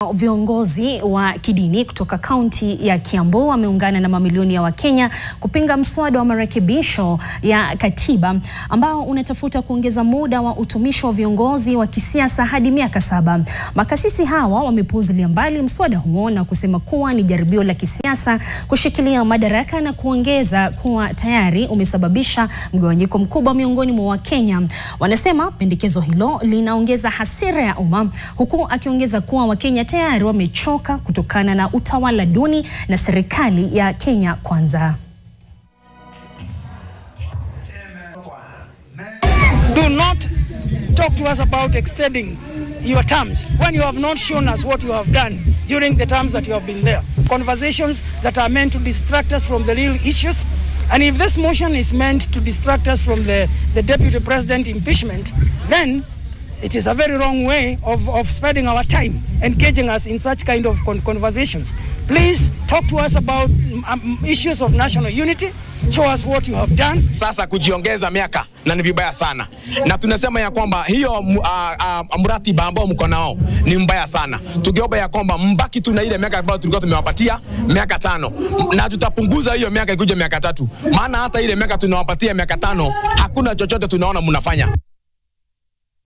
Viongozi wa kidini kutoka kaunti ya Kiambu wameungana na mamilioni ya Wakenya kupinga mswada wa marekebisho ya katiba ambao unatafuta kuongeza muda wa utumishi wa viongozi wa kisiasa hadi miaka saba. Makasisi hawa wamepuuzilia mbali mswada huo na kusema kuwa ni jaribio la kisiasa kushikilia madaraka na kuongeza kuwa tayari umesababisha mgawanyiko mkubwa miongoni mwa Wakenya. Wanasema pendekezo hilo linaongeza hasira ya umma huku akiongeza kuwa Wakenya tayari wamechoka kutokana na utawala duni na serikali ya Kenya Kwanza. Do not talk to us about extending your terms when you have not shown us what you have done during the terms that you have been there. Conversations that are meant to distract us from the real issues. And if this motion is meant to distract us from the, the deputy president impeachment, then it is a very wrong way of, of spending our time engaging us in such kind of con conversations. Please talk to us about um, issues of national unity. Show us what you have done. Sasa kujiongeza miaka na ni vibaya sana, na tunasema ya kwamba hiyo uh, uh, mratiba ambao mko nao ni mbaya sana. Tungeomba ya kwamba mbaki tu na ile miaka ambayo tulikuwa tumewapatia miaka tano, na tutapunguza hiyo miaka ikuja miaka tatu, maana hata ile miaka tunawapatia miaka tano hakuna chochote tunaona mnafanya.